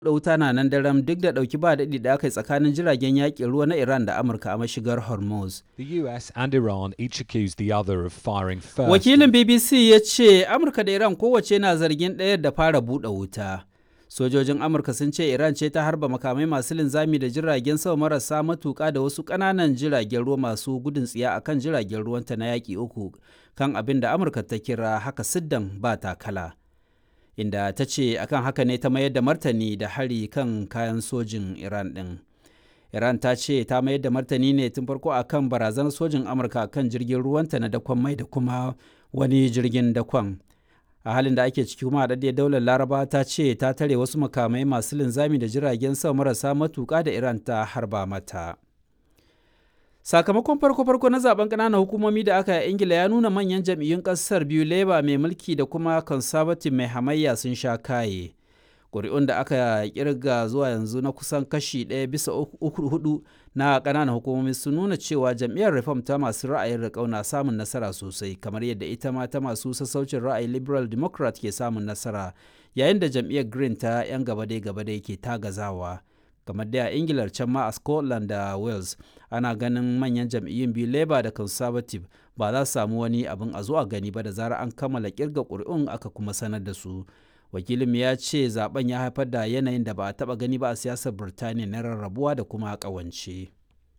da wuta na nan daram duk da ɗauki ba daɗi da aka yi tsakanin jiragen yaƙin ruwa na Iran da Amurka a mashigar Hormuz. The US and Iran each accused the other of firing first. Wakilin BBC ya ce Amurka da Iran kowace na zargin ɗayar da fara buɗe wuta. Sojojin Amurka sun ce Iran ce ta harba makamai masu linzami da jiragen sama marasa matuƙa da wasu ƙananan jiragen ruwa masu gudun tsiya akan jiragen ruwanta na yaƙi uku kan abin da Amurka ta kira haka siddan ba takala. Inda ta ce akan haka ne ta mayar da martani da hari kan kayan sojin Iran ɗin. Iran ta ce ta mayar da martani ne tun farko akan barazanar sojin Amurka kan jirgin ruwanta na dakon mai da kuma wani jirgin dakon. a halin da ake ciki kuma haɗaɗɗiyar daular laraba ta ce ta tare wasu makamai masu linzami da jiragen sama marasa matuƙa da iran ta harba mata sakamakon farko-farko na zaben ƙananan hukumomi da aka yi ingila ya nuna manyan jam'iyyun ƙasar biyu labour mai mulki da kuma conservative mai hamayya sun sha kaye ƙuri'un da aka kirga zuwa yanzu na kusan kashi ɗaya bisa uku hudu na ƙananan hukumomi sun nuna cewa jam'iyyar reform ta masu ra'ayin riƙau na samun nasara sosai kamar yadda ita ma ta masu sassaucin ra'ayi liberal democrat ke samun nasara yayin da jam'iyyar green ta 'yan gabadai gabadai ke tagazawa kamar da a ingilar can ma a scotland da wales ana ganin manyan jam'iyyun biyu labour da conservative ba za su samu wani abin a zo a gani ba da zarar an kammala kirga ƙuri'un aka kuma sanar da su wakilin ya ce zaben ya haifar da yanayin da ba a taba gani ba a siyasar birtaniya na rarrabuwa da kuma kawance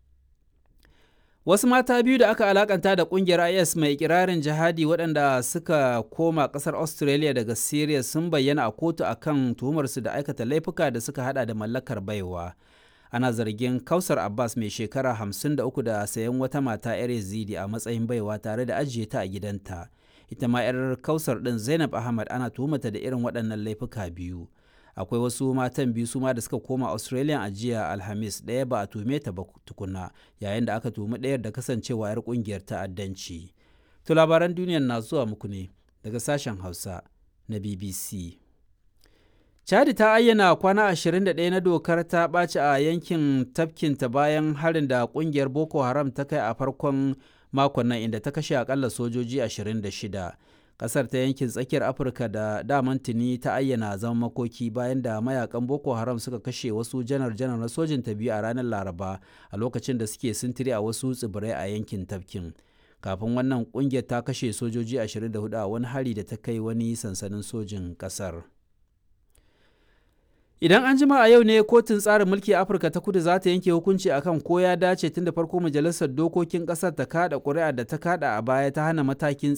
wasu mata biyu da aka alakanta da kungiyar is mai ikirarin jihadi waɗanda suka koma ƙasar australia daga syria sun bayyana a kotu akan tuhumarsu da aikata laifuka da suka hada da mallakar baiwa ana zargin kausar abbas mai shekara 53 da sayan wata mata 'yar yazidi a matsayin baiwa tare da ajiye ta a gidanta ita ma 'yar kausar ɗin zainab ahmad ana tuhumata da irin waɗannan laifuka biyu akwai wasu matan biyu su ma da suka koma australia a jiya alhamis ɗaya ba a tuhume ta ba tukuna yayin da aka tuhumi ɗayar da kasancewa 'yar ƙungiyar ta'addanci to labaran duniyar na zuwa muku ne daga sashen hausa na bbc chadi ta ayyana kwana 21 na dokar ta ɓaci a yankin tafkinta bayan harin da ƙungiyar boko haram ta kai a farkon makon nan inda ta kashe akalla sojoji 26 kasar ta yankin tsakiyar afirka da daman tuni ta ayyana zama makoki bayan da mayakan boko haram suka kashe wasu janar-janar na sojin ta biyu a ranar laraba a lokacin da suke sintiri a wasu tsibirai a yankin tafkin kafin wannan kungiyar ta kashe sojoji 24 a wani hari da ta kai wani sansanin sojin kasar Idan an jima a yau ne kotun tsarin mulki Afirka ta kudu za ta yanke hukunci akan ko ya dace tun da farko majalisar dokokin ƙasar ta kada ƙuri'a da ta kada a baya ta hana matakin